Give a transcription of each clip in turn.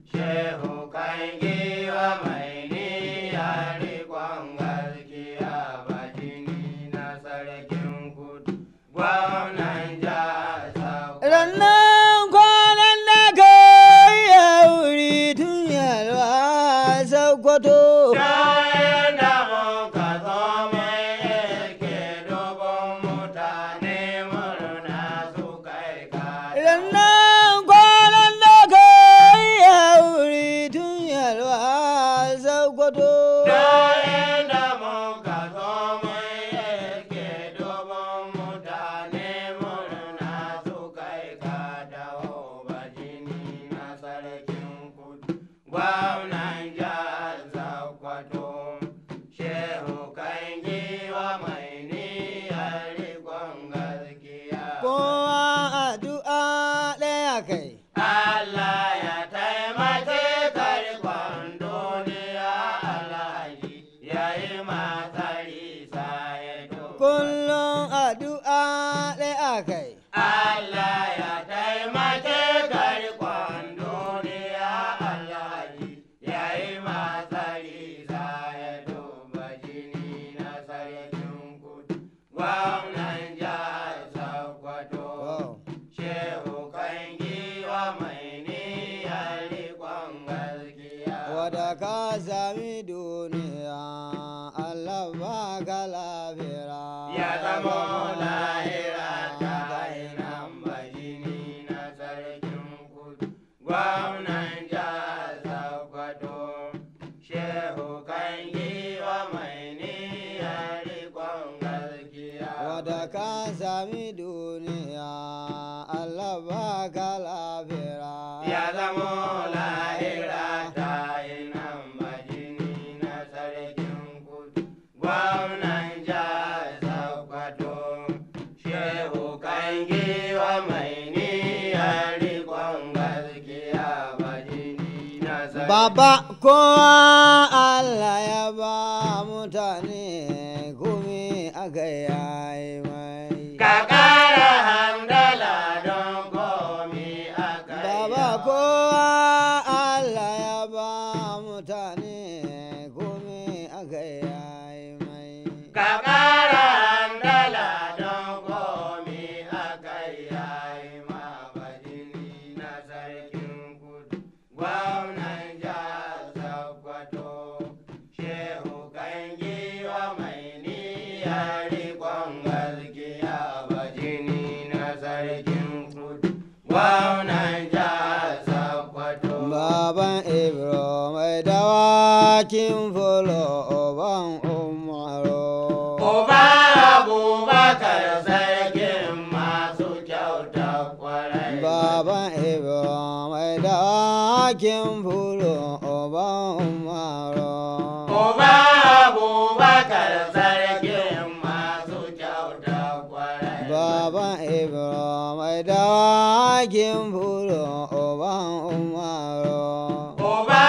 Shehu kan giwa mai niyya riƙon gaskiya bajini na sarkin kudu. Gwamnan jihar Sokoto. Rannan kwanan da ka yi wuri tun yalwa Sokoto. Kayan da muka zo mai yake dubun mutane murna su kai kada. Rannan kwanan da ka yi wuri tun yalwa Sokoto. Kayan da muka zo mai yake dubun mutane murna su kai kada bajini na sarkin kudu. Gwamnan jihar Sokoto. Shehu kan giwa mai niyyar riƙon gaskiya. Kowa addu'a ɗaya kai. Allah ya taimake karkon duniya alhaji ya yi matsari sayeto. Kullum addu'a ɗaya kai. Allah ya taimake karkon duniya alhaji ya yi matsari sayeto. Bajini na sarkin kudu, gwamnan jihar Sokoto. Wow. Shehu kan giwa mai niyyar riƙon gaskiya. Wada ka sami duniya, Allah ba ka lafira. Ya zama lahira ta hainan bajini na sarkin kudu. Gwamnan jihar Sokoto. Shehu kan giwa mai niyyar riƙon gaskiya. Wada ka sami duniya, Allah ba ka lafira. Ya zamo lahira ta yi nan bajini na sarkin kudu. Gwamnan jihar Sokoto, Shehu kan giwa mai niyyar riƙon gaskiya bajini na sarkin Baba kowa Allah ya ba mutane kumi aka yayi mai. Ka ƙara hamdala don komi aka yi Baba yawa. kowa Allah ya ba mutane kumi aka yayi mai. Ka ƙara handala don komi aka yayi ma bajini na sarkin kudu. Gwamnan jihar Sokoto, Shehu kan giwa mai niyyar riƙon gaskiya bajini na sarkin kudu. Gwamnan jihar Sokoto. Baban Ibro mai dawakin fulo oban umaro. Uba Abubakar sarkin masu kyauta kwarai. Baban Ibro mai dawakin fulo oban umaro. Uba Abubakar sarkin masu kyauta kwarai. Baban Ibro mai dawakin fulo oban umaro. Uba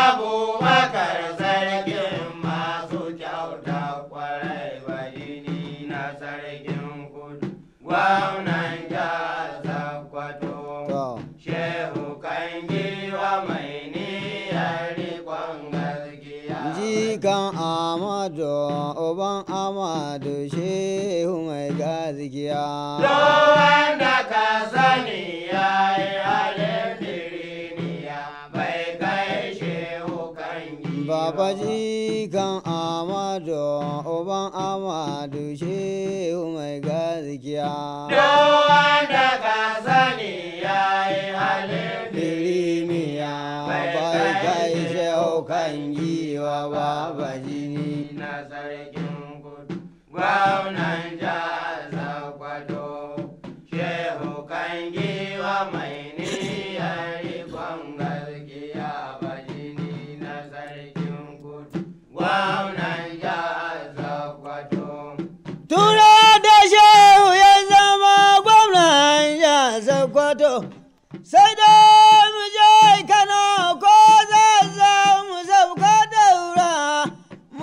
Abubakar sarkin masu kyauta kwarai. Bajini na sarkin kudu. Gwamnan jihar Sokoto. To, Shehu kan giwa mai niyyar riƙon gaskiya. jikan Amadu oban Amadu shehu mai gaskiya. Duk wanda ka sani ya yi halin biriniya bai kai shehu kan giwa. Baba jikan Amadu oban Amadu shehu mai gaskiya. Duk wanda ka sani ya yi halin Biriniya bai kai shehu kan giwa baba jini. na sarkin kudu. Gwamnan jihar Sokoto, Shehu kan giwa mai niyyar riƙon gaskiya bajini na sarkin kudu. Gwamnan jihar Sokoto. Tura da shehu ya zama gwamnan ya Sokoto, sai da mu je Kano ko zazza mu sauka daura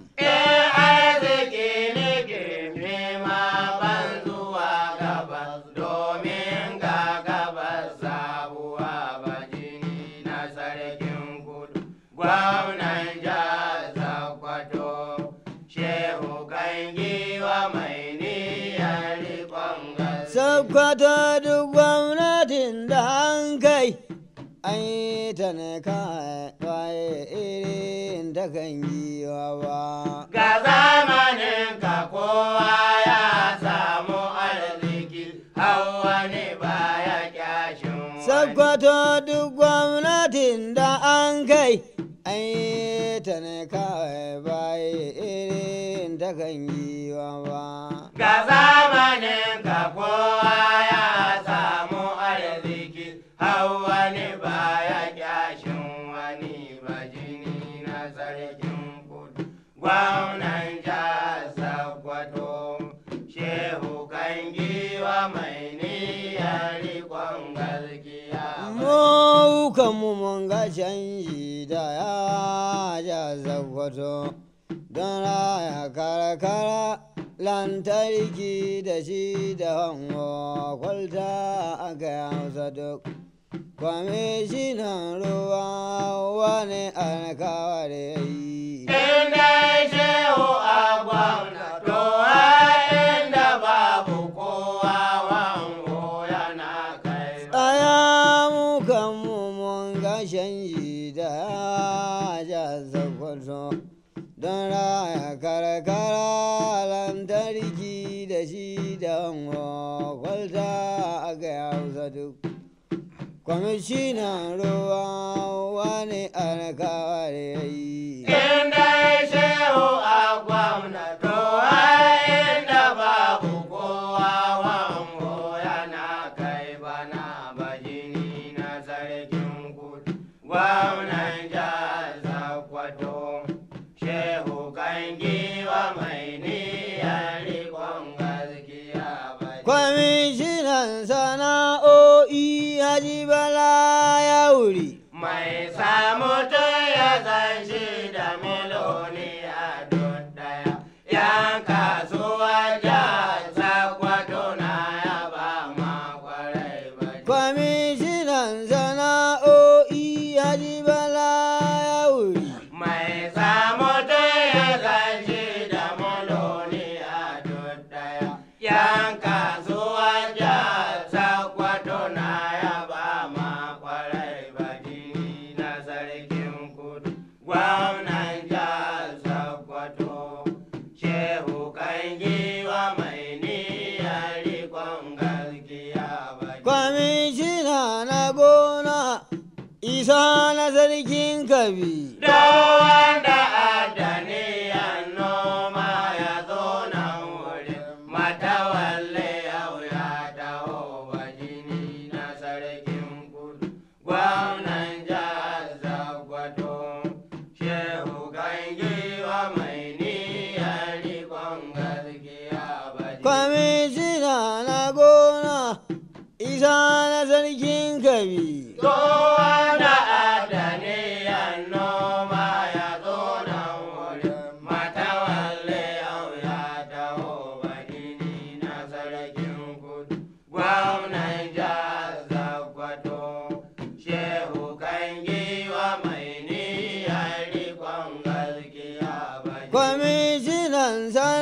In arziki ne girme ma ban zuwa gabas domin ga gabas sabuwa ba jini na sarkin kudu. Gwamnan jihar Sokoto, Shehu kan giwa mai niyyar riƙon gaske. Sakkwato duk gwamnatin da an kai, an yi ta ne kawai irin ta kan giwa ba. Ga zamanin ka kowa ya samu arziki, hau wani baya kyashin wani. Sakkwato duk gwamnatin da an kai, an yi ta ne kawai bai irin ta kan giwa ba. Ga zamanin ka kowa ya samu arziki, hau wani baya kyashin wani bajini na sarkin kudu. Gwamnan jihar Sokoto, Shehu kan giwa mai niyyar riƙon gaskiya. Mu kanmu mun ga canji da ya ja Sakkwato don raya karkara lantarki da shi da hango kwalta aka yi hausa duk. Kwamishinan ruwa wani alkawari ya yi. Inda shehu a gwamna, to a inda babu kowa wango yana kai. Tsaya mu kanmu mun ga canji da ya ja Sokoto don raya karkara lantarki da shi da hango kwalta aka yi hausa duk. Kwamishinan ruwa wani alkawari ya yi. Inda shehu a gwamna, to a inda babu kowa wango yana kai bana bajini na sarkin kudu. Gwamnan jihar Sokoto, shehu kan giwa mai niyyar riƙon gaskiya bajini. Kwamishinan sana'o'i Haji Bala ya wuri. Mai samu ya san shi da miloni a daya. Yan kasuwa jihar Sokoto na yaba ma kwarai ba. Kwamishinan sana'o'i Haji Bala ya wuri. Mai samu ya san shi da miloni a daya. Yan kasuwa jihar Sokoto na yaba ma kwarai ba jini na sarkin kudu. Gwamnan jihar Sokoto, Shehu kan giwa mai niyyar riƙon gaskiya ba. Kwamishina na gona Isa na sarkin Kabi. Da wanda adaniyan noma ya zo nan wurin matawalle yau ya dawo wa jini na sarkin kudu. Gwamnan jihar Sokoto, Shehu kan giwa mai niyyar riƙon gaskiya ba jini. Kwamishina na gona Isa na sarkin Kabi. Kowa da adaniyan noma ya zo nan wurin matawalle yau ya dawo bagini na sarkin kudu. Gwamnan jihar Sokoto, Shehu kan giwa mai niyyar riƙon gaskiya bagini. Kwamishinan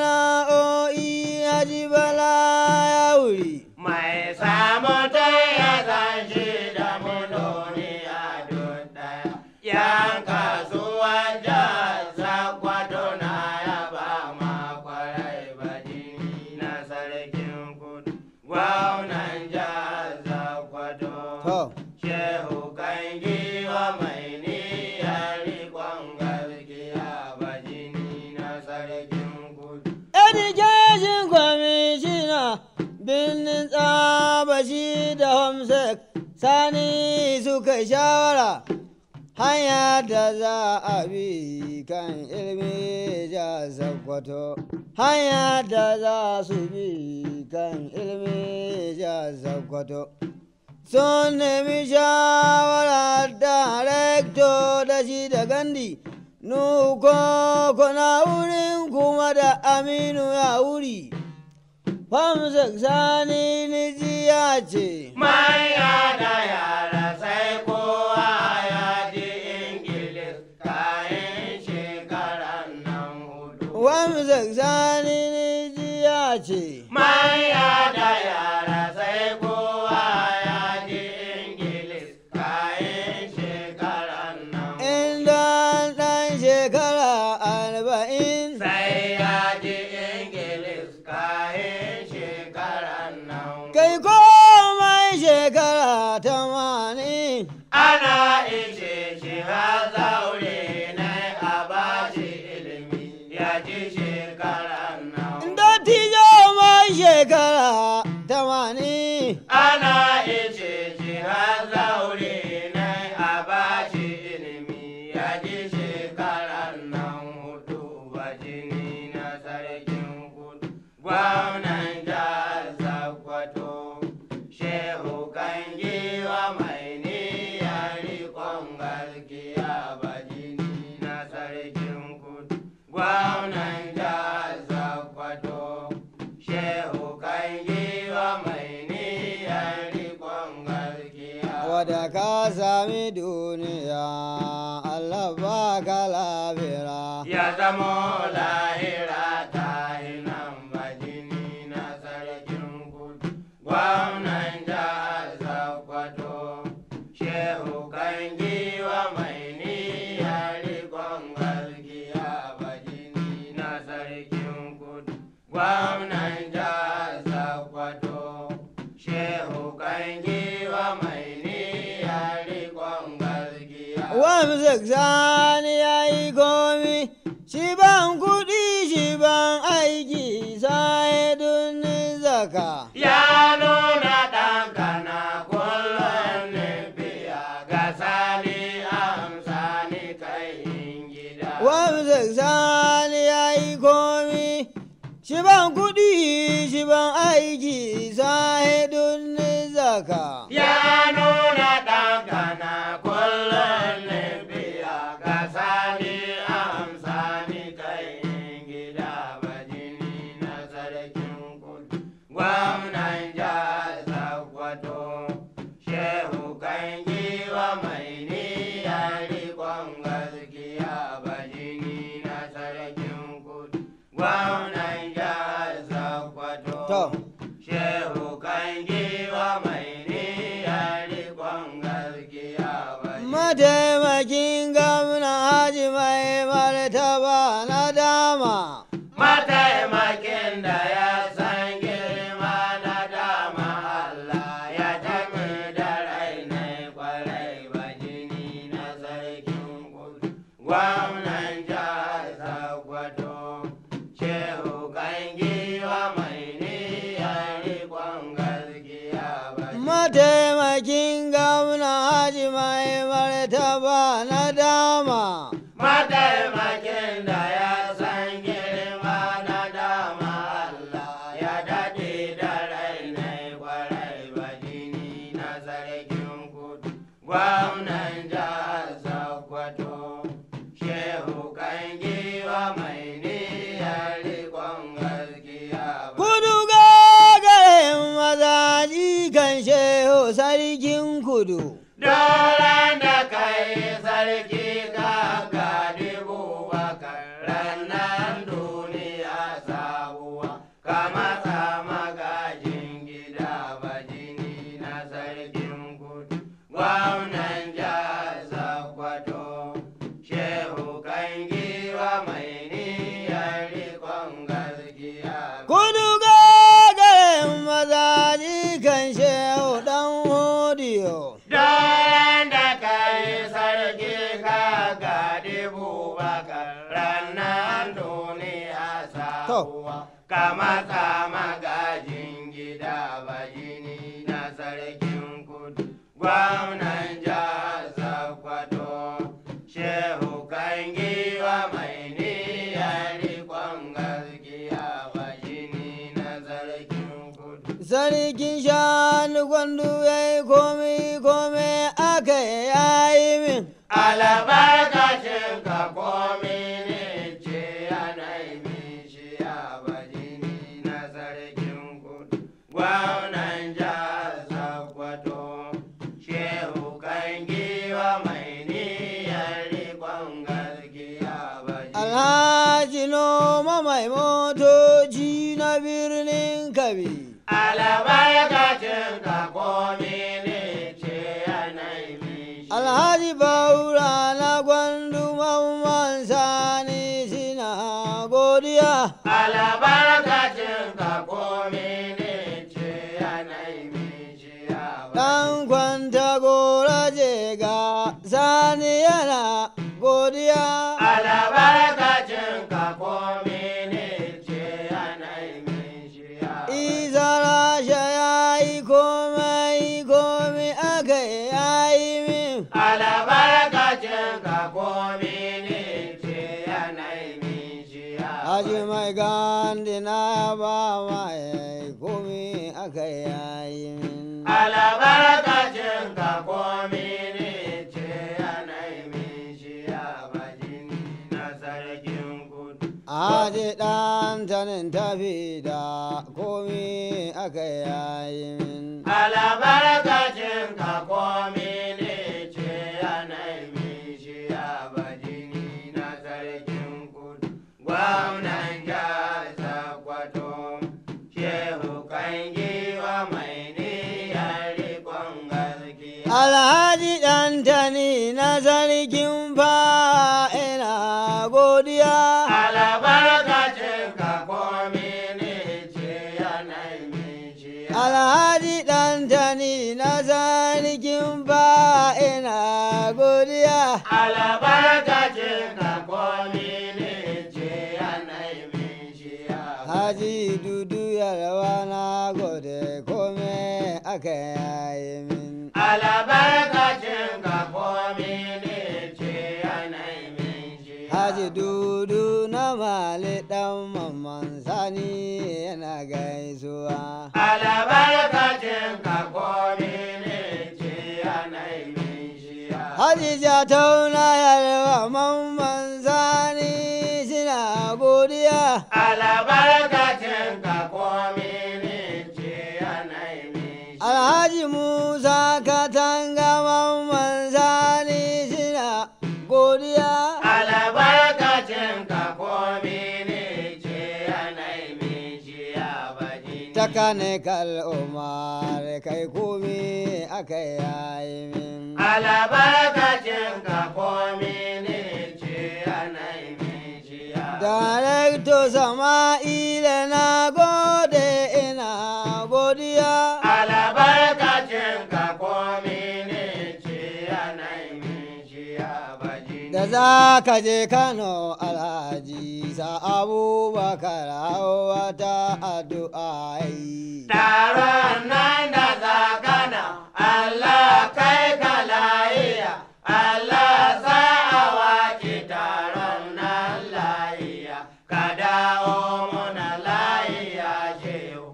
sana'o'i Haji Bala ya wuri. Mai samu ta ya san shi da muloni a daya. Yan kasuwa jihar Sokoto na yaba ma kwarai bajini na sarkin kudu. Gwamnan jihar Sokoto. To. Shehu kan giwa mai niyyar riƙon gaskiya bajini na sarkin kudu. Education Commissioner birnin tsabashi da Homsek sani suka shawara hanya da za a bi kan ilmi ja Sokoto. Hanya da za su bi kan ilmi ja Sokoto. Sun nemi shawara da rekto da shi da gandi nuko kuna wurin kuma da aminu ya wuri famsa sani ni ya ce Manya da yara sai kowa ya ji Ingilis kayan shekaran nan hudu. famsa sani ni ya ce Manya da yara sai kowa ya ji Ingilis kayan shekaran nan hudu. inda ɗan shekara arba'in Sai ya ji Ingilis kayan shekaran nan kai komai shekara tamanin Ana ishe shi har zaure na a bashi ilimi ya ji shekaran nan. dattijo mai shekara tamanin Ana ishe shi har zaure na a bashi ilimi ya ji shekaran nan hudu ba jini na sarkin kudu. Gwamnan jihar Sokoto, Shehu Kangiwa mai niyyar riƙon gaskiya ba jini na sarkin kudu. Gwamnan jihar Sokoto, Shehu Kangiwa mai niyyar riƙon gaskiya. wadda ka sami duniya Allah ba ka lafira ya zamo lahira ta nan bajini na sarkin kudu gwamnan jihar Sokoto shehu kan giwa mai niyyar rikon gaskiya bajini na sarkin kudu gwamnan jihar Sokoto shehu kan giwa mai niyyar rikon gaskiya wamsa sani ya yi komi shi ban kuɗi shi ban aiki sai dunni zaka Ya nuna ɗanka na kullum ne biya ga sani amsa ni kai in gida. wamsa sani ya yi komi shi ban kuɗi shi ban aiki sai dunni zaka Ya nuna ɗanka na kullum ne biya ga sani amsa ni kai in gida bajini na sarkin kudu. Gwamnan jihar Sokoto, Shehu kan giwa mai niyyar riƙon gaskiya bajini na sarkin kudu. Gwamnan jihar Sokoto. To. Shehu kan giwa mai niyyar riƙon gaskiya bajini. mataimakin gwamna haji mai martaba na dama Mataimakin da ya san girma na dama Allah ya tafi da rai na kwarai bajini na sarkin kudu. Gwamnan jihar Sokoto, Shehu kan giwa mai niyyar riƙon gaskiya bajini. mataimakin gwamna haji mai martaba na dama Mataimakin da ya san girma na dama Allah ya daɗe da rai na kwarai bajini na sarkin kudu. Gwamnan jihar Sokoto, Shehu kan giwa mai niyyar riƙon gaskiya. kudu gagarin mazaji kan shehu sarkin kudu Doron da kai sarki ka gadi bubakar ranar duniya sabuwa ka matsa magajin gida bajini na sarkin kudu gwamnan jihar Sokoto shehu kan giwa mai niyyar rikon gaskiya kudu gagarin mazaji kan shehu dan hodiyo Daren da kai sarki ka gadi bubakar ranar duniya sabuwa ka matsa magajin gida bajini na sarkin kudu gwamnan jihar Sokoto shehu kan giwa mai niyyar rikon gaskiya bajini na sarkin kudu sarkin shanu gwandu ya yi komi komi aka yayi min albarkacin ka komi alhaji noma mai motoci na birnin kabi albarkacin ka komi ne ce yanayi mishi alhaji baura na gwandu mamman sani sina godiya albarkacin ka komi ne ce yanayi mishi dan kwanta gora je ga sani yana godiya albarkacin ka komi ne ce yanayi mishi izara ya yi komai komai aka yi min albarkacin ka komi ne ce yanayi mishi Haji mai gandi na ba mai komi aka yi min. albarkacin ka komi ne ce yanayi mishi bajini na sarkin kudu Haji ɗan tanin tafi da komi aka yi min. albarkacin ka komi ne ce yanayi mishi bajini na sarkin kudu gwamnan jihar sakwato shehu kan giwa mai niyyar rikon gaskiya Alhaji ɗan tani na sarkin fa'ina godiya. albarkacin ka komi ne ce yanayi mishi Alhaji ɗan tani na sarkin fa'ina godiya. albarkacin ka komi ne ce yanayi mishi Haji dudu yarwa na gode kome aka yayi min. albarkacin ka komi ne ce yanayi mishi Haji dudu na mali dan mamman sani yana gaisuwa. albarkacin ka komi ne ce yanayi mishi Haji jatauna yarwa mamman sani suna godiya. albarkacin ka komi ne ce yanayi mishi Alhaji Musa Katanga mamman sani suna godiya. albarkacin ka komi ne ce yanayi mishi bajini Takane kal umar kai komi aka yayi min. albarkacin ka komi ne ce yanayi mishi Darekto Sama'ila na gode ina godiya. albarkacin ka komi ne ce yanayi mishi bajini Da za ka je Kano Alhaji sa Abubakar wata addu'a yi. taron nan da zakana Allah kai ka layiya Allah sa a waƙi taron nan layiya ka dawo muna layiya shehu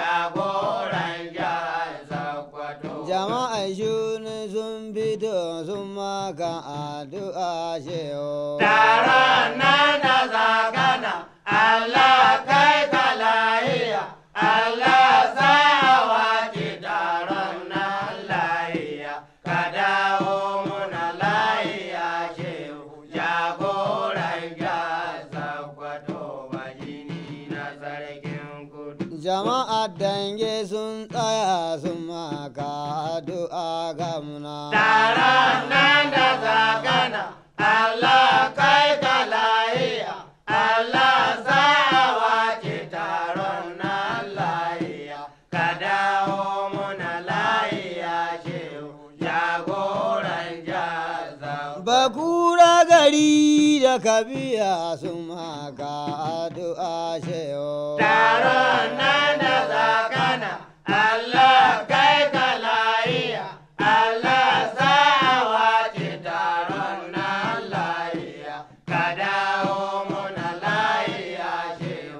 jagoran jihar Sokoto. Jama'a shuni sun fito sun maka addu'a shehu. Taron nan da zakana Allah kai ka layiya Allah sa a waƙi taron nan layiya ka dawo muna layiya shehu jagoran jihar Sokoto bajini na sarkin kudu. Jama'a dange sun tsaya sun maka addu'a gamna. Taron nan da zakana Allah kai ka layiya Allah sa a waƙi taron nan layiya ka dawo muna layiya shehu jagoran jaza. Bakura gari da kabiya sun maka addu'a shehu. Taron nan da zakana Allah kai ka layiya Allah sa a waƙi taron nan layiya ka dawo muna layiya shehu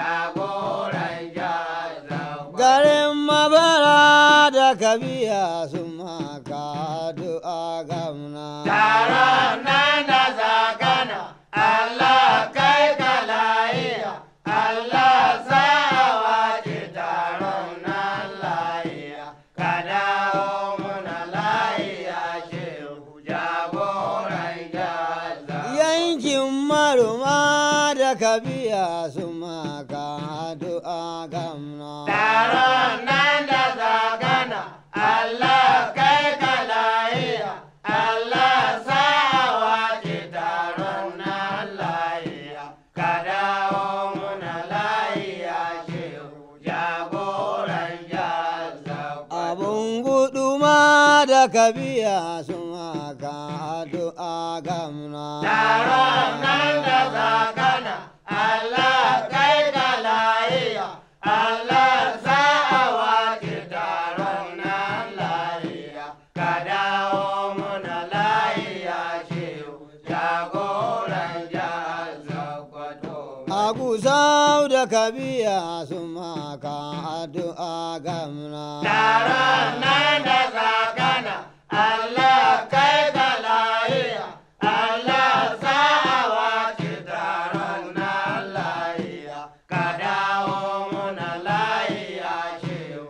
jagoran jaza. Garin mabara da kabiya sun maka addu'a gamna. Taron nan da zakana Allah kai ka layiya Allah sa a waƙi taron nan layiya ka dawo muna layiya shehu jagoran jaza. Yankin maruma da ka biya su maka addu'a gamna Taron nan da zagana, Allah kai ka lahiya, Allah sa a wace taron nan lahiya, ka dawo muna lahiya shehu jagoran jazza abun gudu ma da ka biya su maka addu'a gamna Taron nan da zagana, Allah kai ka lahiya, Allah sa a wace taron nan lahiya, ka dawo muna lahiya shehu jagoran jihar Sokoto. a gusau da ka biya su maka addu'a gamna Taron nan da zagana, Allah kai ka lahiya, Allah sa a wace taron nan lahiya, ka dawo muna lahiya shehu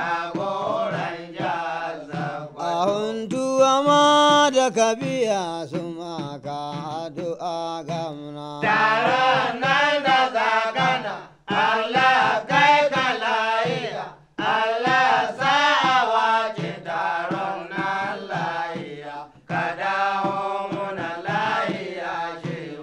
jagoran jihar a Sokoto. huntuwa ma da ka biya su maka addu'a gamna Taron nan da zagana, Allah kai ka lahiya, Allah sa a wace taron nan lahiya, ka dawo muna lahiya shehu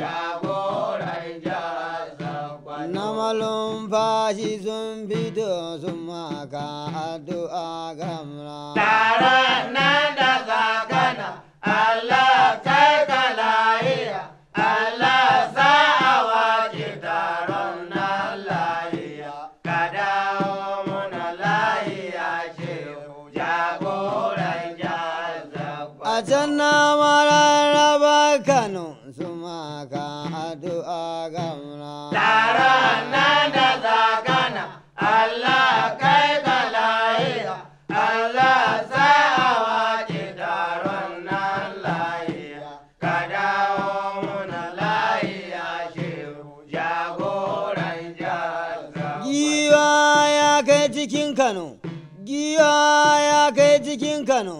jagoran jihar Sokoto. na malumfashi sun fito su maka addu'a gamna Taron nan da zagana, Allah kai ka lahiya, Allah sa a wace taron nan lahiya, ka dawo muna lahiya shehu jagoran jihar Sokoto. a can na mararraba kano su maka addu'a gamna Taron nan da zagana, Allah kai ka lahiya, Allah sa a wace taron nan lahiya, ka dawo muna lahiya shehu jagoran jihar Sokoto. giwa ya kai cikin kano giwa ya kai cikin kano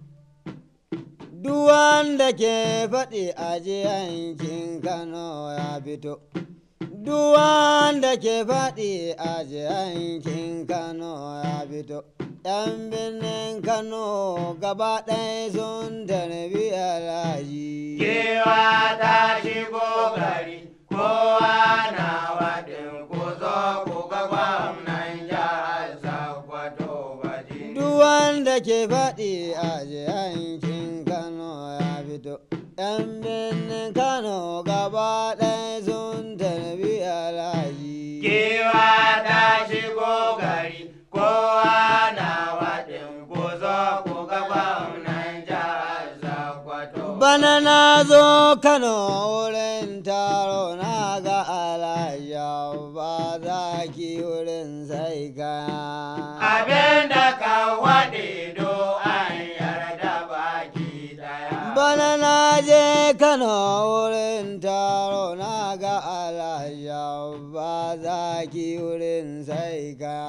duk wanda ke faɗi a yankin kano ya fito duk wanda ke faɗi a yankin kano ya fito yan birnin kano gaba ɗaya sun tarbi alhaji Kewa ta shigo gari, kowa na waɗin ku zo ku ga gwamnan jihar Sokoto baji. duk wanda ke faɗi a yankin kano ya fito yan birnin kano gaba ɗaya sun tarbi alhaji Kewa ta shigo gari, kowa na waɗin ku zo ku ga gwamnan jihar Sokoto. bana na zo kano wurin taro na ga alhaji ba za ki wurin sai kaya Abin da ka waɗe do an yarda baki ɗaya. bana na je kano wurin taro na ga alhaji ba za ki wurin sai kaya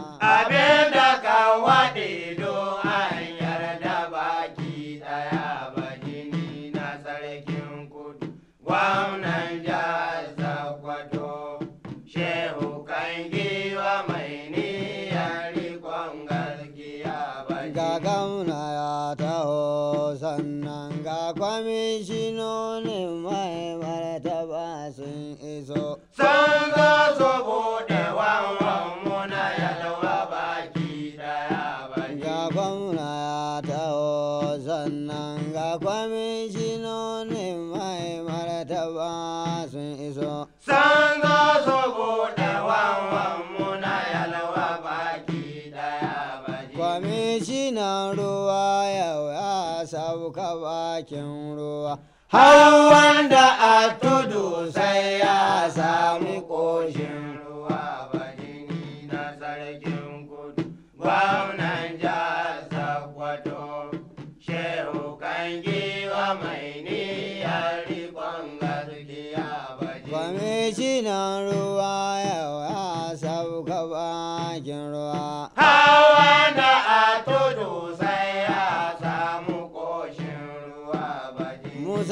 Abin da ka waɗe do an yarda baki ɗaya ba jini na sarkin kudu. Gwamnan jihar Sokoto, Shehu kan giwa mai niyyar riƙon gaskiya ba ga jini. gamna ya taho sannan ga kwamishinonin mai martaba sun iso Sun zo su buɗe wanwan muna yalwa baki ɗaya ba ga jini. gwamna ya taho sannan ga kwamishinonin mai martaba sun iso Sun zo su buɗe wanwan muna yalwa baki ɗaya ba jini. kwamishinan ruwa yau ya sauka bakin ruwa Har wanda a tudu sai ya sami ƙoshin ruwa ba jini na sarkin kudu. Gwamnan jihar Sokoto, Shehu kan giwa mai niyyar riƙon gaskiya ba jini. kwamishinan ruwa yau ya sauka bakin ruwa Har wanda a tudu sai ya samu ƙoshin ruwa ba jini. musa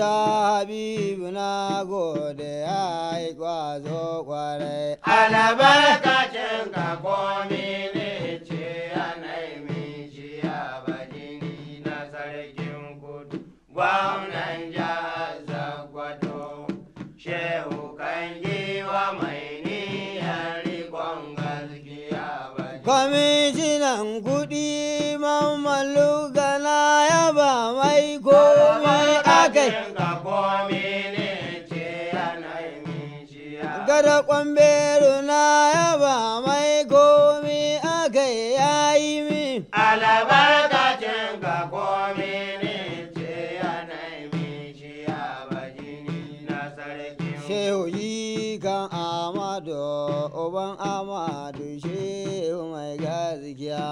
habibu na gode ya yi kwazo kwarai albarkacin ka komi ne ce yanayi min shi a bajini na sarkin kudu gwamnan jihar Sokoto shehu kan giwa mai niyyar rikon gaskiya bajini kwamishinan kuɗi mamalu gana yaba mai komai akai ka komi ne ce yanayi min shi a gada kwamberu na yaba mai komai akai yayi min albarkacin ka komi ne ce yanayi min shi a bajini na sarkin shehu yi kan amadu uban amadu shehu mai gaskiya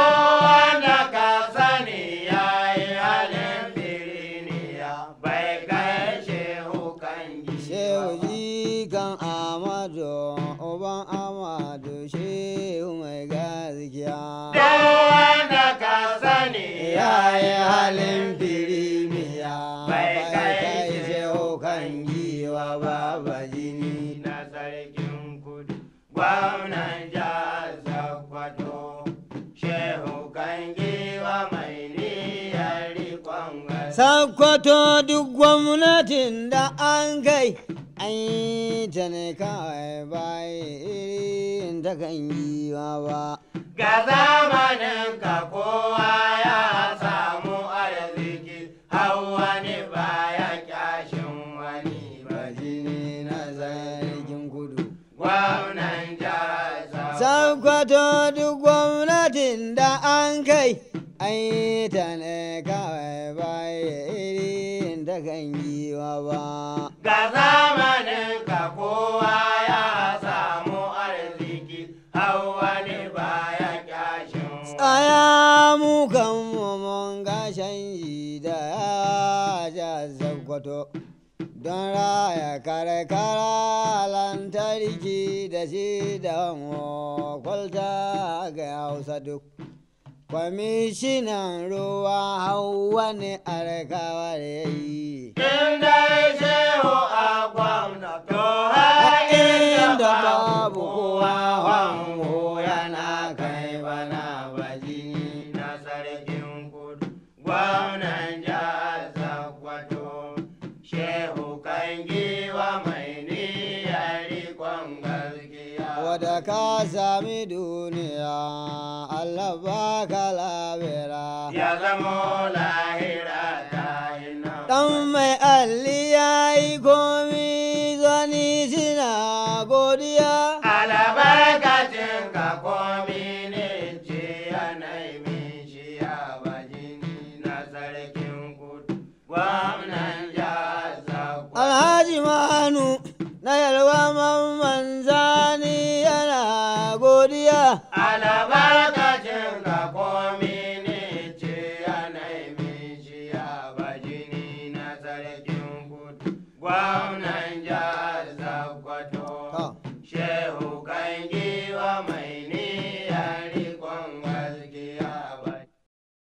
wanda ka sani ya yi halin biriniya bai kai shehu kan shehu giwa yi kan amadu uban amadu shehu mai gaskiya wanda ka sani ya yi halin firimiya bai kai shehu kan giwa baba jini na sarkin kudu gwamnan jihar Sokoto shehu kan giwa mai niyyar rikon gaskiya Sakkwato duk gwamnatin da an kai an yi ta ne kawai bai irin ta kan giwa ba. Ga zamanin ka kowa ya samu arziki, hau wani baya kyashin wani Bajini na sarkin kudu. Gwamnan jihar Sokoto. Sakkwato duk gwamnatin da an kai an yi ta ne kawai bai irin ta kan giwa ba. Ga zamanin ka kowa ya samu arziki, hau wani baya kyashin wani. Tsaya mu kan mu mun ga canji da ya ja Sakkwato. Don raya karkara lantarki da shi da kwalta ga Hausa duk. Kwamishinan ruwa hau wani alkawar ya yi. In dai shehu a gwamna to har inda inda babu babu kowa kowa hango hango yana yana kai kai bana bana bajini na sarkin kudu gwamnan jihar Sokoto shehu kan giwa mai niyyar rikon gaskiya. Wada ka sami duniya, Allah ba ka labira. ya zamo lahira ta yi nan. Dan mai alli ya yi komi